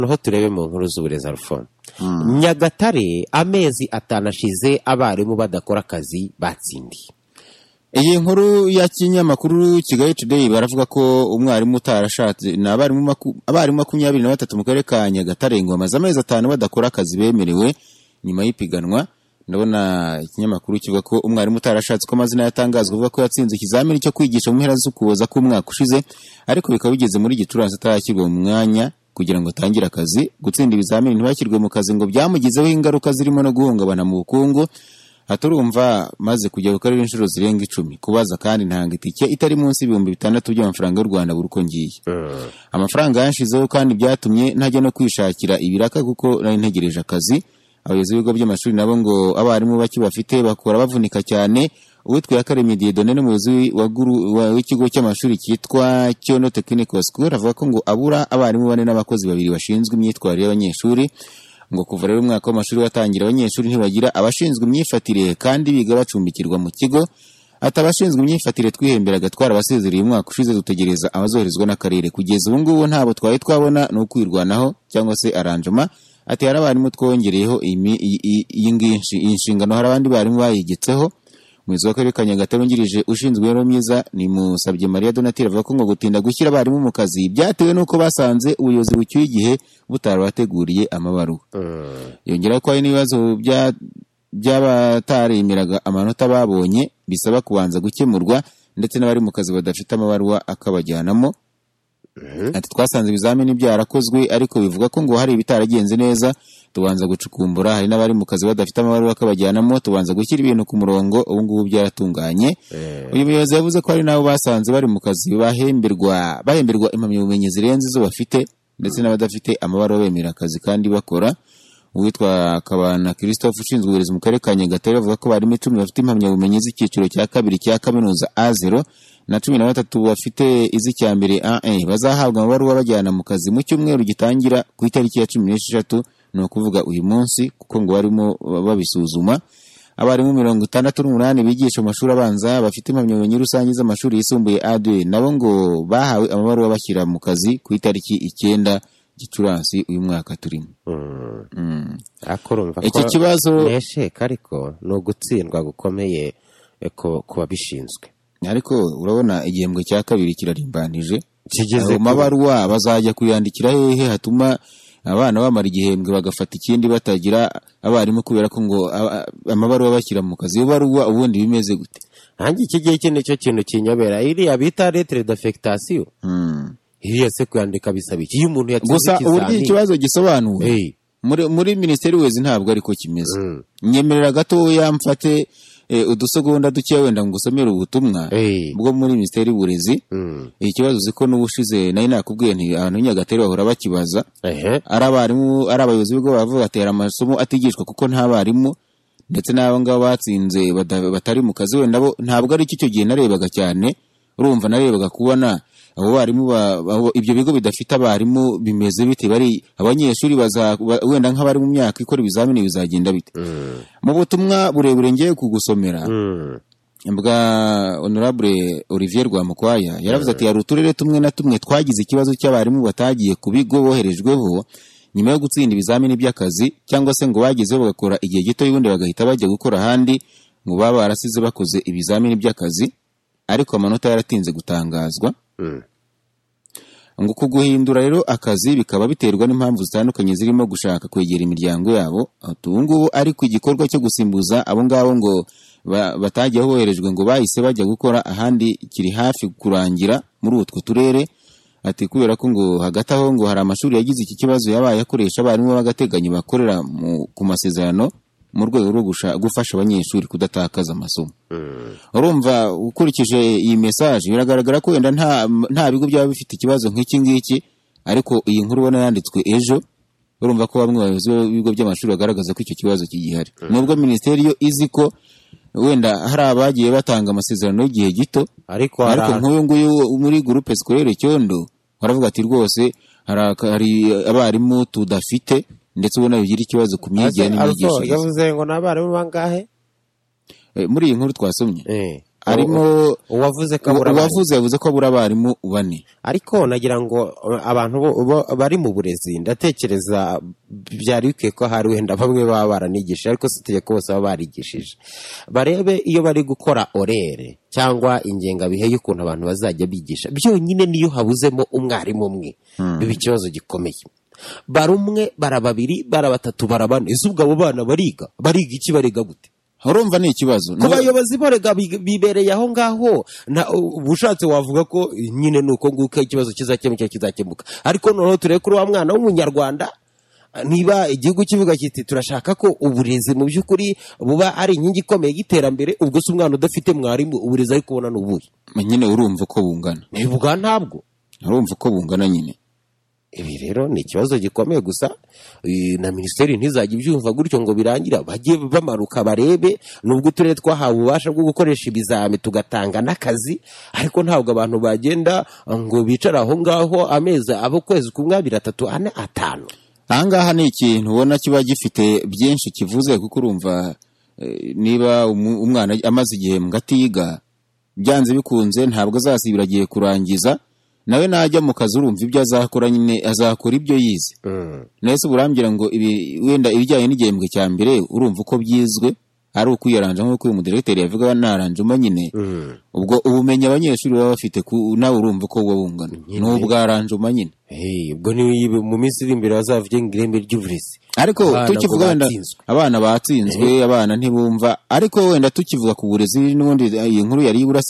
noneho turebe mu nkuru z'uburezi alphone nyagatare amezi atanu ashize abarimu badakora akazi batsindiye iyi nkuru ya kinyamakuru kigali today baravuga ko umwarimu utarashatse ni abarimu maku- abarimu makumyabiri na batatu mu karere ka nyagatare ngo bamaze amezi atanu badakora akazi bemerewe nyuma y'ipiganwa ndabona ikinyamakuru kivuga ko umwarimu utarashatse ko amazina yatangazwa avuga ko yatsinze ikizamini cyo kwigisha mu mpera z'ukuboza k'umwaka ushize ariko bikaba bigeze muri gicurasi atarashyirwa mu mwanya kugira ngo atangire akazi gutsinda ibizamini ntibashyirwe mu kazi ngo byamugizeho ingaruka zirimo no guhungabana mu bukungu aha turumva maze kujya ku karere inshuro zirenga icumi kubaza kandi ntanga itike itari munsi y'ibihumbi bitandatu by'amafaranga y'u rwanda buri uko ngiye amafaranga yanshizeho kandi byatumye ntajya no kwishakira ibiraka kuko nari ntegereje akazi abayobozi b'ibigo by'amashuri nabo ngo abarimu bake bafite bakora bavunika cyane uwitwa Yakaremye Dieudonne n'umuyobozi wa guru- wa- w'ikigo cy'amashuri cyitwa Cyono Technical School avuga ko ngo abura abarimu bane n'abakozi babiri bashinzwe imyitwarire y'abanyeshuri ngo kuva rero umwaka w'amashuri watangira abanyeshuri ntibagira abashinzwe imyifatire kandi biga bacumbikirwa mu kigo ati abashinzwe imyifatire twihembera gatwara abasezereye umwaka ushize dutegereza abazoherezwa n'akarere kugeza ubu ngubu ntabwo twari twabona ni ukwirwanaho cyangwa se aranjoma ati hari abarimu twongereyeho imi- iyi- iyi iyi ngiyi- iyi nshingano hari abandi barimu bayigetseho umuyobozi w'akarere ka nyagatare wungirije ushinzwe imibereho myiza ni musabye mariya donatire avuga ko ngo gutinda gushyira abarimu mu kazi byatewe n'uko basanze ubuyobozi bucyuye igihe butarabateguriye amabaruwa yongera ko hari n'ibibazo bya- by'abataremeraga amanota babonye bisaba kubanza gukemurwa ndetse n'abari mu kazi badafite amabaruwa akabajyanamo ati twasanze ibizamini byarakozwe ariko bivuga ko ngo hari ibitaragenze neza tubanza gucukumbura hari n'abari mu kazi badafite amabaruwa akabajyanamo tubanza gushyira ibintu ku murongo ubu ngubu byaratunganye uyu muyobozi yavuze ko hari n'abo basanze bari mu kazi bahemberwa bahemberwa impamyabumenyi zirenze izo bafite ndetse n'abadafite amabaruwa bemera akazi kandi bakora uwitwa kabana christophe ushinzwe uburezi mu karere ka nyagatare bavuga ko barimo icumi bafite impamyabumenyi z'icyiciro cya kabiri cya kaminuza a zero na cumi na batatu bafite iz'icya mbere a bazahabwa amabaruwa bajyana mu kazi mu cyumweru gitangira ku itariki ya cumi n'esheshatu ni ukuvuga uyu munsi kuko ngo barimo babisuzuma abarimu mirongo itandatu n'umunani bigisha mu mashuri abanza bafite impamyabumenyi rusange z'amashuri yisumbuye ade nabo ngo bahawe amabaruwa bashyira mu kazi ku itariki icyenda gicurasi uyu mwaka turimo Mm. ariko urumva ko iki kibazo nesheka ariko ni ugutsindwa gukomeye eh, ku- ku babishinzwe ariko urabona igihembwe cya kabiri kirarimbanije Kigeze Ayo kure. mabaruwa bazajya kuyandikira hehe hatuma abana bamara igihembwe bagafata ikindi batagira abarimu kubera ko ngo a- a- amabaruwa bashyira mu kazi iyo baruwa ubundi bimeze gute hanjye iki gihe iki nicyo kintu kinyobera iriya bita lettre d'affectation Mm. iriya se kuyandika bisaba iki iyo umuntu yatsinze gusa uburyo ikizamini ikibazo gisobanuwe hey, muri muri minisiteri y'uburezi ntabwo ariko kimeze Mm. nyemerera gatoya mfate eh, udusegonda dukeya wenda ngusomere ubutumwa hey. bwo muri minisiteri y'uburezi Mm. iki kibazo uzi ko n'ubushize nari nakubwiye nti abantu b'inyagatare bahora bakibaza Ehe. ari abarimu ari abayobozi b'ibigo baravuga batera amasomo atigishwa kuko nta barimu ndetse n'abo ngabo batsinze bada- batari mu kazi wenda bo ntabwo ari cyo icyo gihe narebaga cyane urumva narebaga kubona abo barimu ba- abo- ibyo bigo bidafite abarimu bimeze bite bari abanyeshuri baza ba- wenda nk'abari mu myaka ikora ibizamini bizagenda bite Mm. mu butumwa burebure ngiye kugusomera Mm. bwa honorable olivier rwamukwaya yaravuze ati hari uturere tumwe na tumwe twagize ikibazo cy'abarimu batagiye ku bigo boherejweho nyuma yo gutsinda ibizamini by'akazi cyangwa se ngo bagezeho bagakora igihe gito ubundi bagahita bajya gukora ahandi ngo baba barasize bakoze ibizamini by'akazi ariko amanota yaratinze gutangazwa Mm. ngo uku guhindura rero akazi bikaba biterwa n'impamvu zitandukanye zirimo gushaka kwegera imiryango yabo Ati, ubu ngubu ariko igikorwa cyo gusimbuza abo ngabo ngo ba- batajya boherejwe ngo bahise bajya gukora ahandi kiri hafi kurangira muri utwo turere ati kubera ko ngo hagati aho ngo hari amashuri yagize iki kibazo yabaye akoresha abarimu b'agateganyo bakorera mu- ku masezerano mu rwego rwo gusha- gufasha abanyeshuri kudatakaza amasomo urumva ukurikije iyi mesaje biragaragara ko wenda nta nta bigo byaba bifite ikibazo nk'iki ngiki ariko iyi nkuru ubona yanditswe ejo urumva ko bamwe bayobozi b'ibigo by'amashuri bagaragaza ko icyo kibazo kigihari nubwo minisiteri yo izi ko wenda hari abagiye batanga amasezerano y'igihe gito ariko hari ahantu- ariko nk'uyu nguyu wo muri gurupe sikorere cyondo baravuga ati rwose hari aka- hari abarimu tudafite ndetse ubona bigira ikibazo ku myigire Ase- Alphonse n'imyigishirize yavuze ngo ni abarimu bangahe Eh, muri iyi nkuru twasomye Eh. arimo uwavuze ko abura abarimu. uwavuze yavuze ko abura abarimu bane ariko nagira ngo uh, abantu bo- bo- bari mu burezi ndatekereza byari bikwiye ko hari wenda bamwe baba baranigishije ariko si itegeko bose baba barigishije barebe iyo bari gukora orere cyangwa ingengabihe y'ukuntu abantu bazajya bigisha byonyine niyo habuzemo umwarimu umwe biba ikibazo gikomeye bara umwe bara babiri bara batatu bara bane ese ubwo abo bana bariga bariga iki bariga gute urumva ni ikibazo ku Niyo- bayobozi borega bibereye aho ngaho na ubushatse wavuga ko eh, nyine ni uko nguko ikibazo kizakemuka kizakemuka ariko noneho turebe kuri wa mwana w'umunyarwanda eh, niba igihugu kivuga kiti turashaka ko uburezi mu by'ukuri buba ari inkingi ikomeye y'iterambere ubwo si umwana udafite mwarimu uburezi ari kubona ni ubuhe nyine urumva uko bungana ni ubwa ntabwo urumva uko bungana nyine ibi rero ni ikibazo gikomeye gusa eh, na minisiteri ntizajya ibyumva gutyo ngo birangira bajye bamanuka barebe nubwo uturere twahawe ububasha bwo gukoresha ibizami tugatanga n'akazi ariko ntabwo abantu bagenda ngo bicare aho ngaho amezi abo kwezi kumwe abiri atatu ane atanu ahangaha ni ikintu ubona kiba gifite byinshi kivuze kuko urumva eh, niba umu- umwana amaze igihe mu gatiga byanze bikunze ntabwo azasibira agiye kurangiza nawe najya mu kazi urumva ibyo azakora nyine azakora ibyo yize nese burambwira ngo ibi wenda ibijyanye n'igihembwe cya mbere urumva uko byizwe ari ukwiyaranza nk'uko uyu mudiregiteri yavuga naranjemo nyine ubwo ubumenyi abanyeshuri baba bafite ku- nawe urumva uko buba bungana ni ubwaranjuma nyine Eh, ubwo ni mu minsi iri imbere bazavuge ngo ireme ry'uburezi ariko Abana ngo tukivuga wenda batsinzwe. abana batsinzwe abana ntibumva ariko wenda tukivuga ku burezi n'ubundi iyi nkuru yari iburasira